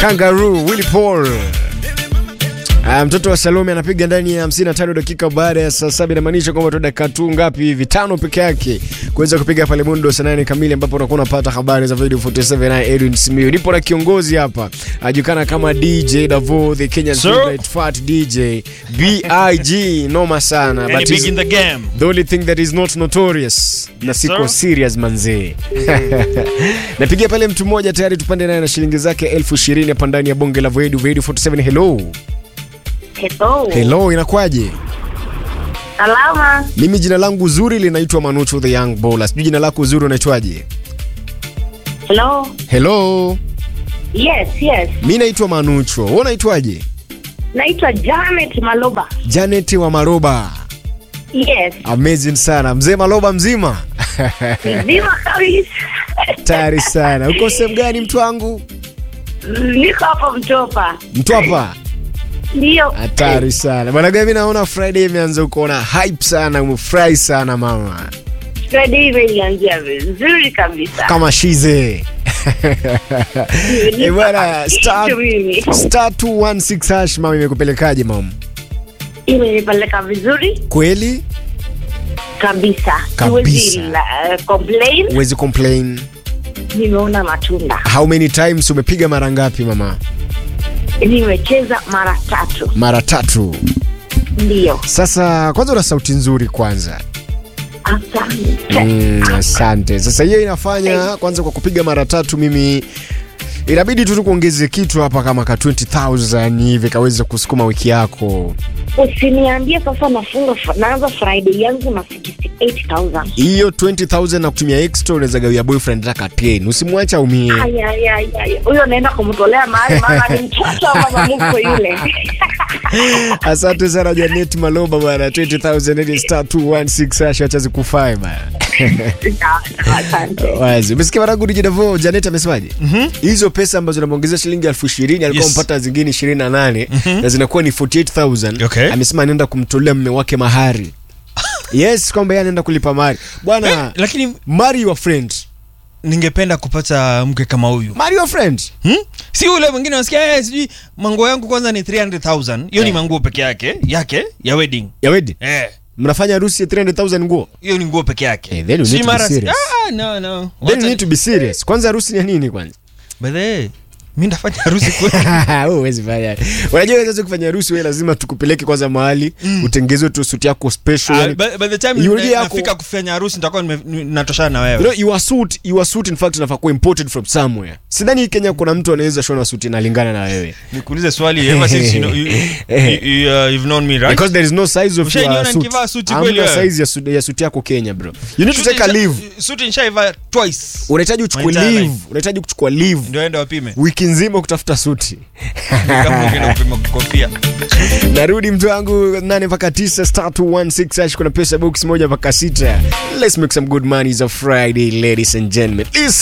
Kangaroo, Willy Paul. Ah, mtoto wa Salome anapiga ndani ya 55 dakika baada ya saa saba. Inamaanisha kwamba tu dakika tu ngapi hivi tano peke yake kuweza kupiga pale mundo saa nane kamili, ambapo unakuwa unapata habari za video 47 na Edwin Simiyu. Nipo na kiongozi hapa ajulikana kama DJ Davo, the Kenya's Sir. favorite fat DJ BIG, noma sana Yani but big is in the game. the only thing that is not notorious na siko sir. serious manzee. Napigia pale mtu mmoja tayari, tupande naye na shilingi zake elfu ishirini hapa ndani ya bonge la Voedu Voedu 47. Hello. Hello. Hello, inakwaje? Salama. Mimi jina langu zuri linaitwa Manucho the Young Baller. Sijui jina lako zuri unaitwaje? Hello. Hello. Yes, yes. Mimi naitwa Manucho. Wewe unaitwaje? Naitwa Janet Maloba. Janet wa Maroba. Yes. Amazing sana. Mzee Maloba mzima? Mzima kabisa. Tayari sana. Uko sehemu gani mtu wangu? Niko hapa Mtopa. Mtwapa. Ndio. Hatari sana. Bwana Gabi naona Friday imeanza kuona hype sana, umefurahi sana mama. Friday imenianzia vizuri kabisa. Kama shize. Eh bwana star Kitu mimi. star 216 hash mama imekupelekaje mama? Imenipeleka vizuri Kweli? kabisa. Kabisa. Siwezi la- uh, complain. Huwezi complain. Nimeona matunda. How many times umepiga mara ngapi mama? Nimecheza mara tatu. Mara tatu. Ndio. Sasa kwanza una sauti nzuri kwanza. Asante. Mm, asante. Sasa hiyo inafanya kwanza kwa kupiga mara tatu mimi inabidi tu tukuongeze kitu hapa kama ka 20000 hivi kaweze kusukuma wiki yako. Usiniambie sasa nafunga naanza Friday yangu na 68000. Hiyo 20000 na kutumia extra unaweza gawia boyfriend hata 10. Usimwache aumie. Ay, ay, ay, ay. Huyo naenda kumtolea mahali maana ni mtoto wa mama mkwe yule. Asante sana Janet Maloba bwana 20000 ili star 216 hash acha zikufai bwana. Asante. Wazi. Umesikia mwanangu DJ Davo Janet amesemaje? Hizo pesa ambazo namuongezea shilingi elfu ishirini alikuwa Yes. mpata zingine 28 na zinakuwa ni 48000. Okay. Amesema anaenda kumtolea mme wake mahari. Yes, kwamba yeye anaenda kulipa mahari. Bwana, Lakini marry your friend. ningependa kupata mke kama huyu. Marry your friend. Hmm? Si ule mwingine unasikia eh, sijui manguo yangu kwanza ni 300,000. Hiyo ni Eh. manguo peke yake, yake ya wedding. Ya wedding. Eh. Mnafanya harusi ya 300000 nguo. Hiyo ni nguo peke yake. Eh, then you Si need to be mara- serious. Ah, no, no. Then you Wacha- need to be serious. Kwanza harusi ni ya nini kwanza? By the way, mimi ndafanya harusi kweli. Wewe huwezi fanya. Unajua wewe kufanya harusi wewe lazima tukupeleke kwanza mahali utengezwe tu suit yako special. Ah, yani- by, by the time Yule nime- yako- nafika kufanya harusi nitakuwa nime- ni- natoshana na You wewe. know, your suit, your suit in fact inafaa kuwa imported from somewhere. Sidhani Kenya kuna mtu anaweza shona suit inalingana na wewe. Nikuulize swali ever since you know, you, you, you, uh, you've known me, right? Because there is no size of Ushaniona your suit. nikivaa suti Hamna kweli wewe? size ya suit, ya suit yako Kenya bro. You need to Suti take a nisha- leave. Suti nishaiva twice. Unahitaji uchukue My entire leave. life. Unahitaji kuchukua leave Ndio ende wapime. wiki nzima kutafuta suti. Kama ukienda kupima kofia. Narudi mtu wangu 8 mpaka 9 star 216 hash kuna pesa box moja mpaka 6. Let's make some good money. It's a Friday ladies and gentlemen. Listen